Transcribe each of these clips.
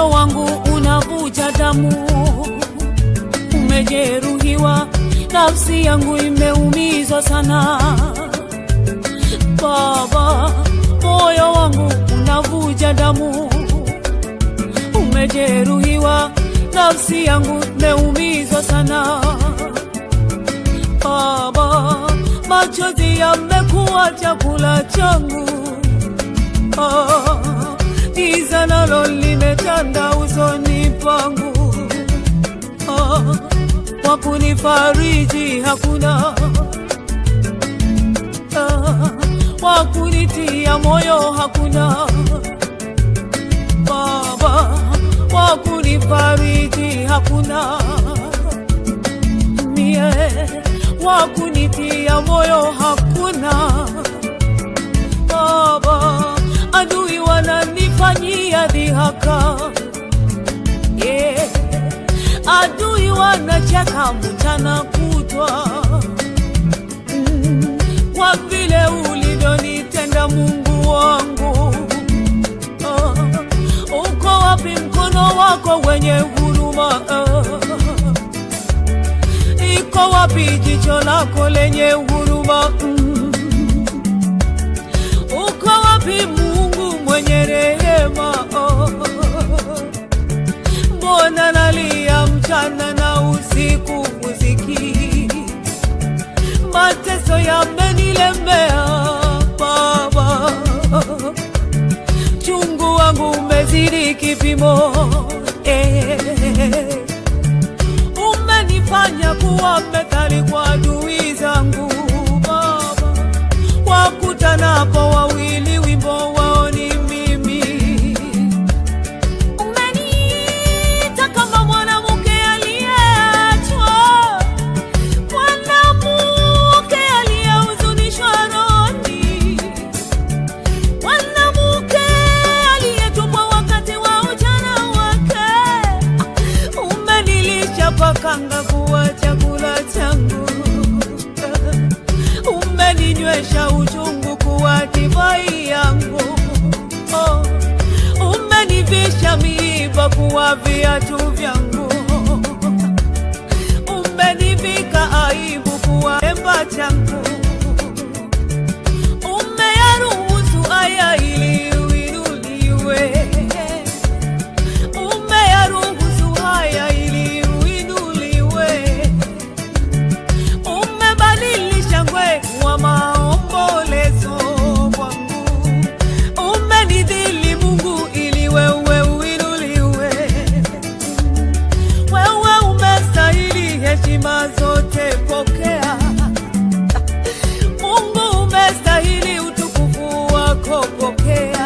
moyo wangu unavuja damu, umejeruhiwa, nafsi yangu imeumizwa sana. Baba, moyo wangu unavuja damu, umejeruhiwa, nafsi yangu imeumizwa sana. Baba, machozi yamekuwa chakula changu. Ah, giza nalo limetanda usoni pangu. Ah, wa kunifariji hakuna, ah, wa kunitia moyo hakuna. Baba, wa kunifariji hakuna mie wa kunitia moyo hakuna. Baba, adui wananifanyia dhihaka, yeah. Adui wanacheka mchana kutwa mm. Kwa vile ulivyonitenda Mungu wangu ah. Uko wapi mkono wako wenye huruma ah. Iko wapi jicho lako lenye huruma mm. Uko wapi Mungu mwenye rehema oh. Mbona nalia mchana na usiku usikii? Mateso yamenilemea Baba, chungu wangu umezidi kipimo eh. Umenifanya kuwa methali kwa adui zangu Baba, wakutanapo wawili wimbo wao ni mimi. Umeniita kama mwanamke aliyeachwa, mwanamke aliyehuzunishwa rohoni, mwanamke aliyetupwa wakati wa ujana wake. Umenilisha pakanga kuwa chakula changu, umeninywesha uchungu kuwa divai yangu. Oh, umenivisha miiba kuwa viatu vyangu, umenivika aibu kuwa emba changu, umeyaruhusu haya ili uinuliwe umeyaruhusu haya ili uinuliwe, umebadilisha ngwe wa maombolezo kwangu, umenidhili Mungu ili wewe uinuliwe. Wewe umestahili heshima zote, pokea. Mungu umestahili utukufu wako, pokea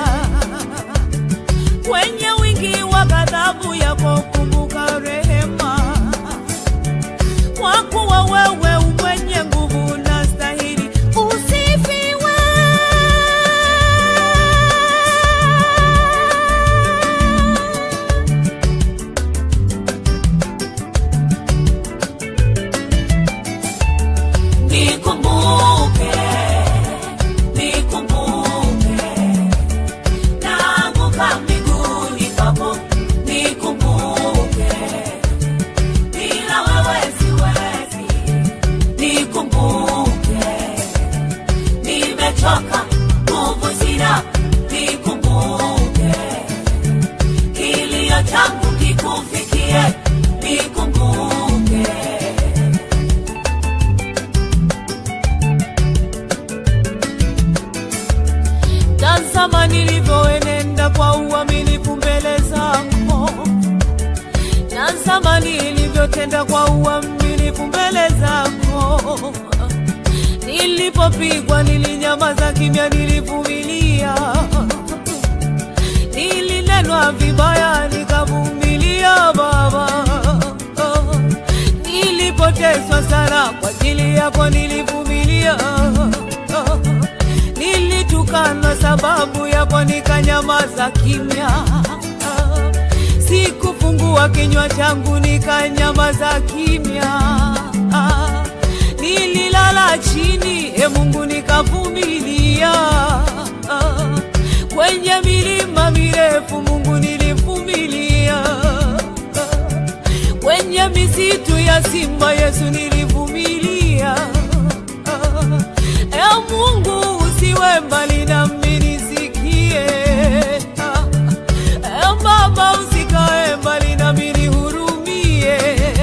kwenye wingi wa ghadhabu yako kumbuka rehema, kwa kuwa wewe umwenye nguvu na stahili usifiwe. Nikumbuke, nikumbuke naanguka miguuni pako, nikumbuke, bila wewe siwezi. Nikumbuke, nimechoka, nguvu sina. Nikumbuke, kilio changu kikufikie. Nikumbuke. Tazama nilivyoenenda kwa uaminifu mbele zako, tazama nilivyotenda kwa uaminifu mbele zako. Nilipopigwa nilinyamaza kimya, nilivumilia. Nilinenwa vibaya nikavumilia, Baba. Nilipoteswa sana kwa ajili yako nilivumilia. Nilitukanwa sababu yako nikanyamaza kimya. Sikufungua kinywa changu nikanyamaza kimya. Nililala chini, e Mungu, nikavumilia. Kwenye milima mirefu, Mungu, nilivumilia. kwenye misitu ya simba Yesu nilivumilia. E Mungu usiwe mbali nami nisikie. E Baba usikae mbali nami nihurumie.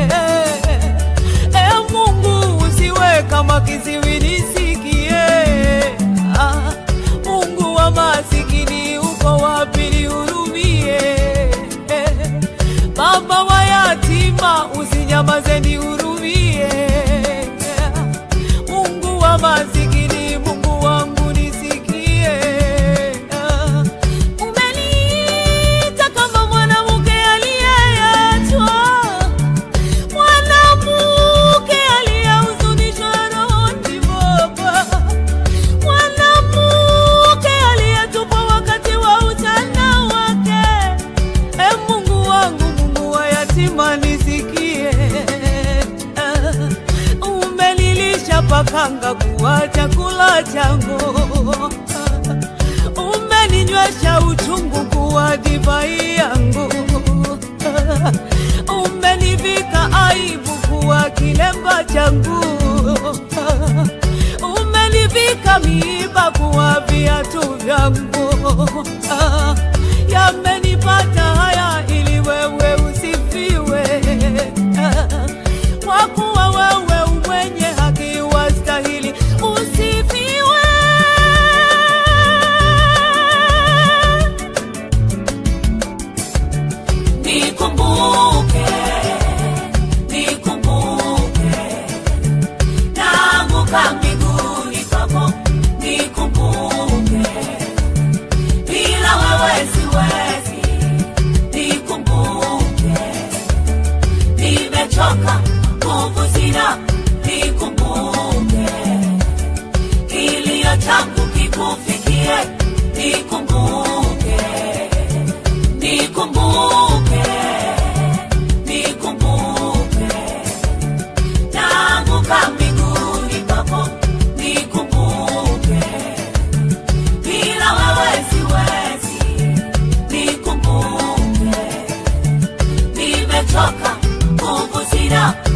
E Mungu usiwe kama kiziwi nisikie. Ah, Mungu wa masikini uko wapi nihurumie. Baba wa yatima usinyamaze nihurumie. Mungu wa masikini, Mungu wangu nisikie. Umeniita kama mwanamke aliyeachwa, mwanamke aliyehuzunishwa rohoni Baba, mwanamke aliyetupwa wakati wa ujana wake. E Mungu wangu, Mungu wa yatima nisikie. Ah, Umenilisha pakanga kuwa chakula changu, umeninywesha uchungu kuwa divai yangu, umenivika aibu kuwa kilemba changu, umenivika miiba kuwa viatu vyangu. Yamenipata haya ili wewe usifiwe, kwa kuwa wewe umwenye haki wastahili usifiwe. Nikumbuke, nikumbuke, naanguka miguuni pako, nikumbuke, bila wewe siwezi, nikumbuke, nimechoka, nguvu sina, nikumbuke, kilio changu kikufikie, nikumbuke, nikumbuke, nikumbuke, naanguka miguuni pako, nikumbuke, bila wewe siwezi, nikumbuke, nimechoka, nguvu sina,